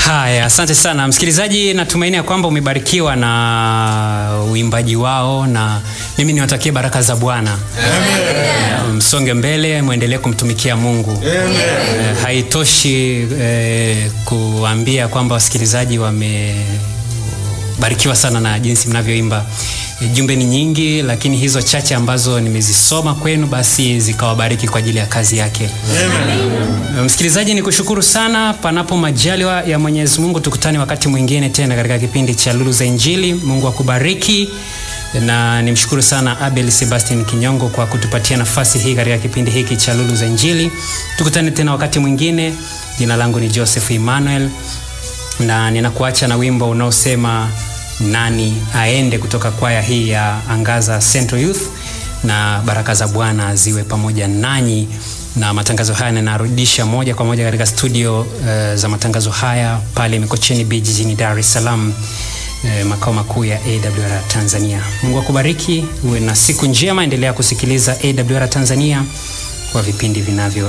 Haya, asante sana msikilizaji, natumaini ya kwamba umebarikiwa na uimbaji wao, na mimi niwatakie baraka za Bwana. Msonge mbele, mwendelee kumtumikia Mungu. Eh, haitoshi eh, kuambia kwamba wasikilizaji wamebarikiwa sana na jinsi mnavyoimba. Eh, Jumbe ni nyingi, lakini hizo chache ambazo nimezisoma kwenu basi zikawabariki kwa ajili ya kazi yake. Msikilizaji, ni kushukuru sana. Panapo majaliwa ya Mwenyezi Mungu, tukutane wakati mwingine tena katika kipindi cha Lulu za Injili. Mungu akubariki, na nimshukuru sana Abel Sebastian Kinyongo kwa kutupatia nafasi hii katika kipindi hiki cha Lulu za Injili. Tukutane tena wakati mwingine. Jina langu ni Joseph Emmanuel na ninakuacha na wimbo unaosema nani aende kutoka kwaya hii ya Angaza Central Youth, na baraka za Bwana ziwe pamoja nanyi. Na matangazo haya ninarudisha moja kwa moja katika studio uh, za matangazo haya pale Mikocheni B jijini Dar es Salaam, uh, makao makuu ya AWR Tanzania. Mungu akubariki, uwe na siku njema, endelea kusikiliza AWR Tanzania kwa vipindi vinavyo